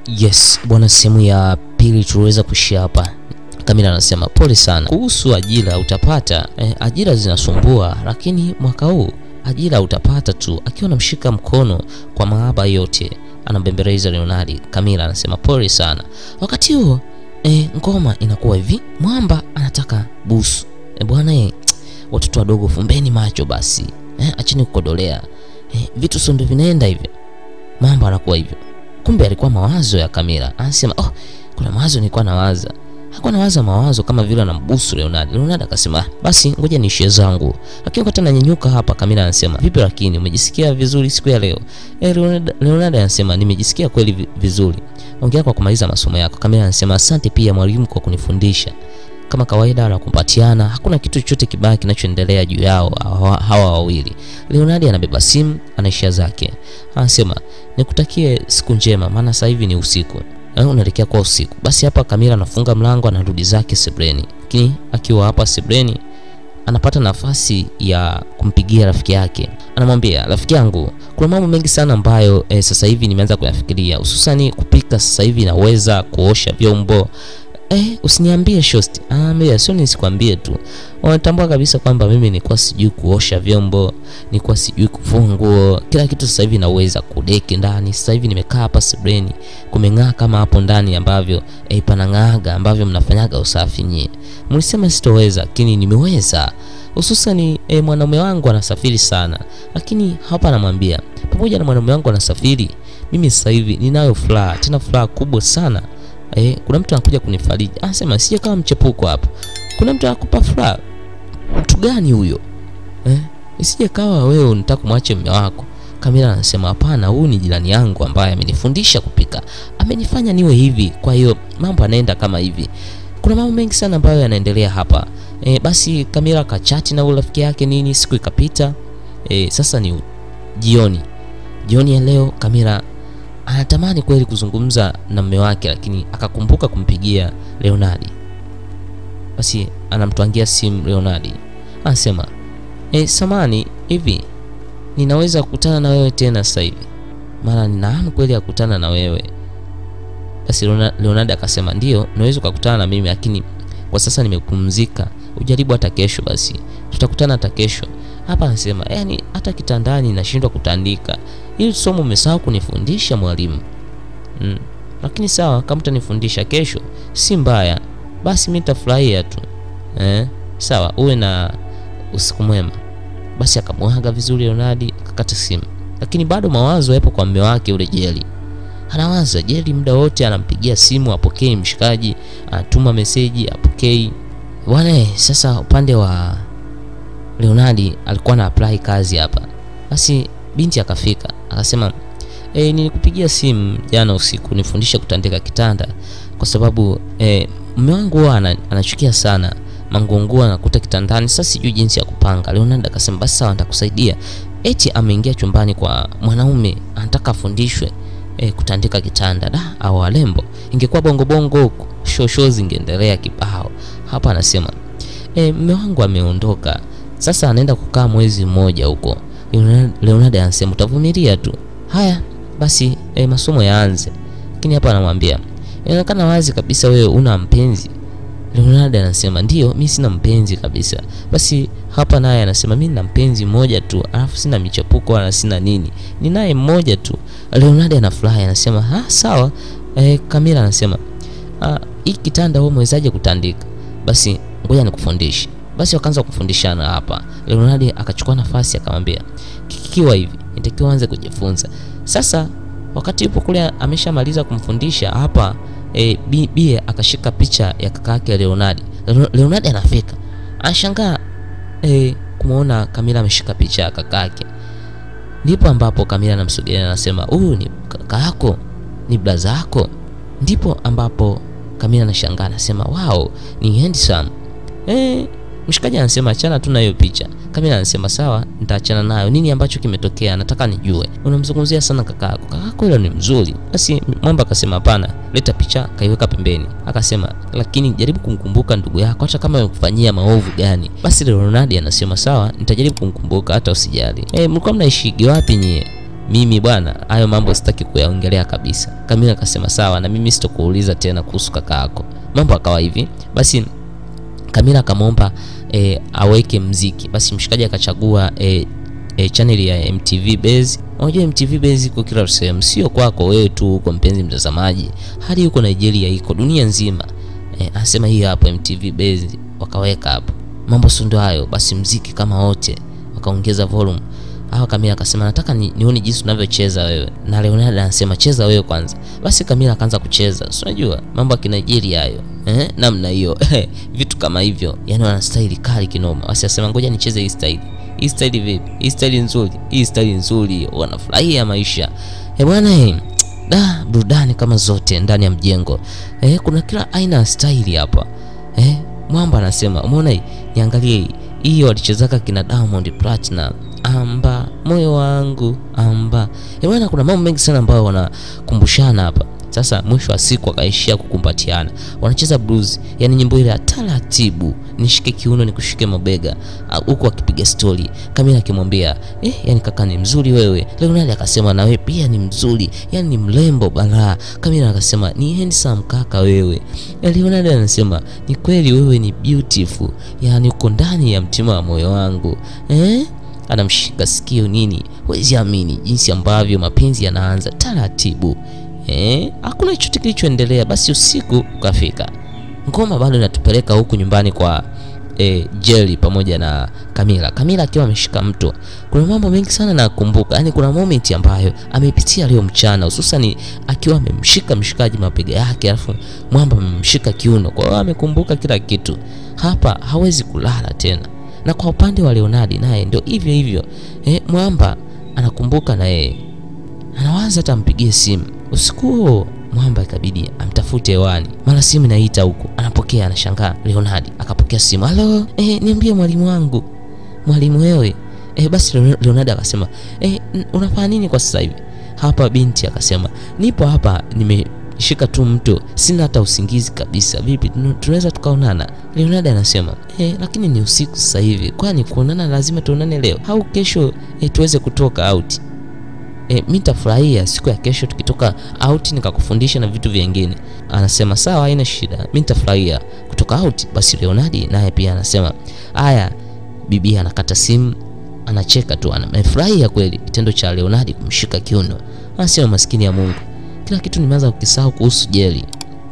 Yes bwana, sehemu ya pili tuliweza kuishia hapa. Kamila anasema pole sana kuhusu ajira utapata. Eh, ajira zinasumbua, lakini mwaka huu ajira utapata tu. Akiwa anamshika mkono kwa mahaba yote, anambembeleza Leonardi. Kamila anasema pole sana. Wakati huo eh, ngoma inakuwa hivi, mwamba anataka busu. Eh, bwana eh, watoto wadogo fumbeni macho basi, eh, acheni kukodolea. Eh, vitu sio ndio vinaenda hivyo. Mambo anakuwa hivyo. Kumbe alikuwa mawazo ya Kamila. Anasema oh, kuna mawazo nilikuwa nawaza. Hakuwa nawaza mawazo kama vile anambusu Leonardo. Leonardo akasema ah, basi ngoja niishie zangu. Lakini wakati ananyanyuka hapa, Kamila anasema vipi, lakini umejisikia vizuri siku ya leo? Eh, Leonardo, Leonardo anasema nimejisikia kweli vi- vizuri. Ongea kwa kumaliza masomo yako. Kamila anasema asante pia mwalimu kwa kunifundisha. Kama kawaida wanakumbatiana, hakuna kitu chochote kibaya kinachoendelea juu yao hawa, hawa wawili. Leonardo anabeba simu, anaishia zake. Anasema nikutakie siku njema, maana sasa hivi ni usiku. Eh, unaelekea kwa usiku. Basi hapa Kamila anafunga mlango, anarudi zake sebreni. Lakini akiwa hapa sebreni anapata nafasi ya kumpigia rafiki yake. Anamwambia, rafiki yangu, kuna mambo mengi sana ambayo eh, sasa hivi nimeanza kuyafikiria, hususani kupika. Sasa hivi naweza kuosha vyombo Eh, usiniambie shosti. Anaambia sio nisikwambie tu. Wanatambua kabisa kwamba mimi nilikuwa sijui kuosha vyombo, nilikuwa sijui kufua nguo. Kila kitu sasa hivi naweza kudeki ndani. Sasa hivi nimekaa hapa sebreni, kumeng'aa kama hapo ndani ambavyo eh, panang'aaga ambavyo mnafanyaga usafi nyie. Mlisema sitoweza, lakini nimeweza. Hususani eh, mwanaume wangu anasafiri sana. Lakini hapa anamwambia, pamoja na mwanaume wangu anasafiri, mimi sasa hivi ninayo furaha, tena furaha kubwa sana. Eh, kuna mtu anakuja kunifariji. Anasema sije kama mchepuko hapa. Kuna mtu anakupa furaha. Mtu gani huyo? Eh, isije kawa wewe unataka kumwache mume wako. Kamila anasema hapana, huyu ni jirani yangu ambaye amenifundisha kupika. Amenifanya niwe hivi. Kwa hiyo mambo yanaenda kama hivi. Kuna mambo mengi sana ambayo yanaendelea hapa. E, basi Kamila kachati na urafiki yake nini, siku ikapita. E, sasa ni u- jioni. Jioni ya leo Kamila anatamani kweli kuzungumza na mume wake, lakini akakumbuka kumpigia Leonardi. Basi anamtwangia simu Leonardi, anasema e, samani hivi ninaweza kukutana na wewe tena sasa hivi, maana nina hamu kweli ya kukutana na wewe. Basi Leona- Leonardi akasema ndio, unaweza ukakutana na mimi, lakini kwa sasa nimepumzika, ujaribu hata kesho, basi tutakutana hata kesho. Hapa anasema yani, hata kitandani nashindwa kutandika. Hili somo umesahau kunifundisha mwalimu. Mm. Lakini sawa, kama utanifundisha kesho si mbaya, basi mimi nitafurahia tu eh? Sawa, uwe na usiku mwema. Basi akamwaga vizuri Leonardi, akakata simu, lakini bado mawazo yapo kwa mume wake ule Jeli. Anawaza Jeli muda wote, anampigia simu apokei, mshikaji anatuma meseji apokei. Bwana, eh, sasa upande wa Leonardi alikuwa na apply kazi hapa. Basi binti akafika akasema, e, nilikupigia simu jana usiku nifundishe kutandika kitanda kwa sababu e, mume wangu huwa ana- anachukia sana manguonguo anakuta kitandani, sasa sijui jinsi ya kupanga. Leonardo akasema basi sawa, nitakusaidia. Eti ameingia chumbani kwa mwanaume anataka afundishwe e, kutandika kitanda. Da, au walembo, ingekuwa bongo bongo huko show show zingeendelea kibao. Hapa anasema e, mume wangu ameondoka sasa, anaenda kukaa mwezi mmoja huko. Leonardo- Leonardo anasema utavumilia tu. Haya basi, e, masomo yaanze. Lakini hapa anamwambia inaonekana wazi kabisa wewe una mpenzi. Leonardo anasema ndio, mi sina mpenzi kabisa. Basi hapa naye anasema mi nina mpenzi mmoja tu, alafu sina michepuko wala sina nini, ni naye mmoja tu. Leonardo anafurahi anasema ah, sawa. E, Kamila anasema ah, hii kitanda wewe mwezaje kutandika? Basi ngoja nikufundishe. Basi wakaanza kufundishana hapa. Leonardo akachukua nafasi akamwambia, kikiwa hivi nitakiwa anze kujifunza. Sasa wakati yupo kule ameshamaliza kumfundisha hapa e, bi- bie akashika picha ya kaka yake Leonardo. Leo- Leonardo anafika anashangaa e, kumwona Kamila ameshika picha ya kaka yake. Ndipo ambapo Kamila anamsogelea anasema, huyu ni kaka yako, ni blaza yako. Ndipo ambapo Kamila anashangaa anasema, wow, ni handsome. Eh, mshikaji anasema achana tu na hiyo picha. Kamila anasema sawa, nitaachana nayo. Nini ambacho kimetokea? Nataka nijue. Unamzungumzia sana kaka yako. Kaka yako yule ni mzuri. Basi Mwamba akasema hapana, leta picha, kaiweka pembeni. Akasema lakini jaribu kumkumbuka ndugu yako hata kama amekufanyia maovu gani. Basi Leonardo anasema sawa, nitajaribu kumkumbuka hata usijali. Eh, mlikuwa mnaishigi wapi nyie? mimi bwana, hayo mambo sitaki kuyaongelea kabisa. Kamila akasema sawa, na mimi sitokuuliza tena kuhusu kaka yako. Mambo akawa hivi basi. Kamila akamwomba e, aweke mziki. Basi mshikaji akachagua e, e, channel ya MTV Base. Unajua MTV Base iko kila sehemu, sio kwako wewe tu huko mpenzi mtazamaji, hadi huko Nigeria iko dunia nzima. E, anasema hii hapo MTV Base, wakaweka hapo. Mambo si ndio hayo? Basi mziki kama wote wakaongeza volume. Hawa Kamila akasema nataka ni, nione jinsi unavyocheza wewe, na Leonard anasema cheza wewe kwanza. Basi Kamila akaanza kucheza, si unajua mambo ya Kinigeria hayo eh, namna hiyo vitu kama hivyo, yani wana style kali kinoma. Basi asema ngoja nicheze hii style. Hii style vipi? Hii style nzuri, hii style nzuri, wanafurahia maisha eh bwana eh. Da, burudani kama zote ndani ya mjengo eh, kuna kila aina ya style hapa eh. Mwamba anasema umeona hii, niangalie hii hiyo walichezaka kina Diamond Platinum amba moyo wangu amba bwana, kuna mambo mengi sana ambayo wanakumbushana hapa. Sasa mwisho wa siku wakaishia kukumbatiana, wanacheza blues, yani nyimbo ile ya taratibu, nishike kiuno nikushike mabega, huku akipiga story. Kamila akimwambia eh, yani kaka ni mzuri wewe. Leonard akasema na wewe pia ni mzuri, yani ni mrembo balaa. Kamila akasema ni handsome kaka wewe. Leonard anasema ni kweli wewe ni beautiful, yani uko ndani ya mtima wa moyo wangu eh? Anamshika sikio nini, huwezi amini jinsi ambavyo mapenzi yanaanza taratibu. Eh, hakuna chochote kilichoendelea. Basi usiku ukafika, ngoma bado inatupeleka huku nyumbani kwa eh, Jerry pamoja na Kamila. Kamila akiwa ameshika mto. Kuna mambo mengi sana nakumbuka, yaani kuna moment ambayo amepitia leo mchana, hususan akiwa amemshika mshikaji mapega yake, alafu mwamba amemshika kiuno. Kwa hiyo amekumbuka kila kitu, hapa hawezi kulala tena. Na kwa upande wa Leonard naye ndio hivyo hivyo, eh, mwamba anakumbuka na yeye anawaza hata ampigie simu usiku huo. Mwamba ikabidi amtafute hewani, mara simu inaita huku, anapokea, anashangaa. Leonard akapokea simu, halo, eh, niambie mwalimu wangu. Mwalimu wewe? Eh, basi Leonard akasema eh, unafanya nini kwa sasa hivi hapa? Binti akasema nipo hapa, nimeshika tu mto, sina hata usingizi kabisa. Vipi, tunaweza tukaonana? Leonard anasema eh, lakini ni usiku sasa hivi, kwani kuonana lazima tuonane leo au kesho eh, tuweze kutoka out E, mi nitafurahia siku ya kesho tukitoka out nikakufundisha na vitu vingine. Anasema sawa, haina shida, mi nitafurahia kutoka out. Basi Leonard naye pia anasema haya. Bibi anakata simu, anacheka tu, amefurahia kweli kitendo cha Leonard kumshika kiuno. Anasema maskini ya Mungu, kila kitu nimeanza kukisahau kuhusu Jerry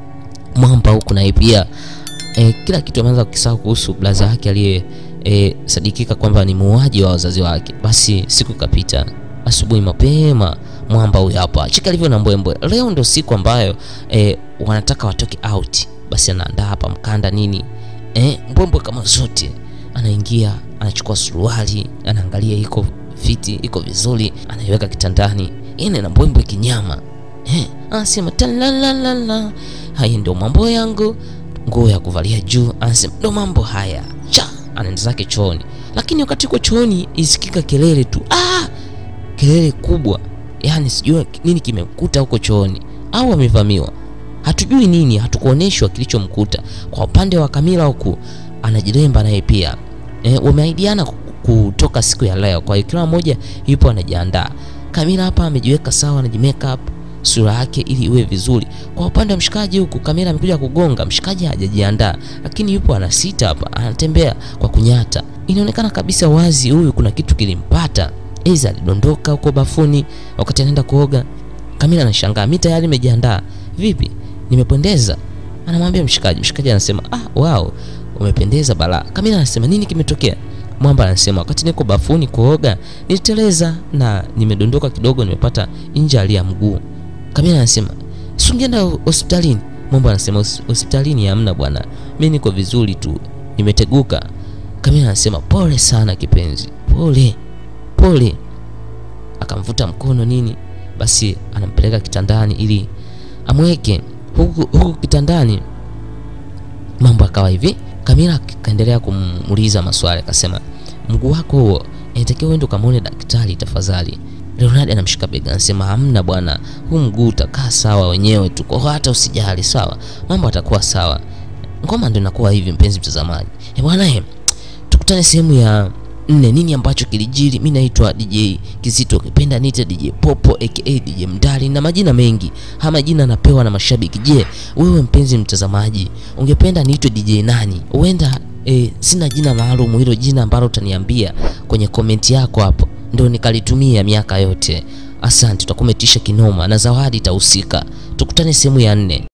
Mwamba huku naye pia e, kila kitu ameanza kukisahau kuhusu blaza yake aliye e, sadikika kwamba ni muuaji wa wazazi wake. Basi siku kapita Asubuhi mapema Mwamba huyu hapa chika alivyo na mbwembwe. Leo ndio siku ambayo e, wanataka watoke out. Basi anaandaa hapa mkanda nini e, mbwembwe kama zote, anaingia anachukua suruali, anaangalia iko fiti, iko vizuri, anaiweka kitandani, ine na mbwembwe kinyama e, anasema talalala, haya ndio mambo yangu, nguo ya kuvalia juu, anasema ndio mambo haya cha, anaenda zake chooni. Lakini wakati uko chooni isikika kelele tu ah! kelele kubwa, yani sijui nini kimemkuta huko chooni, au amevamiwa, hatujui nini, hatukuoneshwa kilichomkuta. Kwa upande wa Kamila huku anajiremba naye pia e, wameaidiana kutoka siku ya leo, kwa hiyo kila mmoja yupo anajiandaa. Kamila hapa amejiweka sawa, anajimake up sura yake ili iwe vizuri. Kwa upande wa mshikaji huku, Kamila amekuja kugonga, mshikaji hajajiandaa, lakini yupo anasita hapa, anatembea kwa kunyata. Inaonekana kabisa wazi huyu kuna kitu kilimpata Eza alidondoka huko bafuni wakati anaenda kuoga. Kamila anashangaa, mimi tayari nimejiandaa. Vipi, nimependeza? Anamwambia mshikaji. Mshikaji anasema ah, wow, umependeza bala. Kamila anasema nini kimetokea? Mwamba anasema wakati niko bafuni kuoga niliteleza na nimedondoka kidogo, nimepata injali ya mguu. Kamila anasema si ungeenda hospitalini? Mwamba anasema hospitalini hamna bwana, mimi niko vizuri tu, nimeteguka. Kamila anasema pole sana kipenzi, pole pole. Akamvuta mkono nini, basi anampeleka kitandani ili amweke huku, huku kitandani. Mambo akawa hivi. Kamila kaendelea kumuuliza maswali, akasema mguu wako huo inatakiwa uende ukamwone daktari tafadhali. Leonard anamshika bega, anasema hamna bwana, huu mguu utakaa sawa wenyewe tu, kwa hata usijali, sawa, mambo atakuwa sawa. Ngoma ndio inakuwa hivi, mpenzi mtazamaji. Eh bwana, tukutane sehemu ya nne nini ambacho kilijiri. Mi naitwa DJ Kizito, ukipenda niite DJ Popo aka DJ Mdali na majina mengi. Haya majina napewa na mashabiki. Je, wewe mpenzi mtazamaji, ungependa niitwe DJ nani? Huenda e, sina jina maalum, hilo jina ambalo utaniambia kwenye komenti yako hapo ndio nikalitumia miaka yote. Asante, tutakumetisha kinoma na zawadi itahusika. Tukutane sehemu ya nne.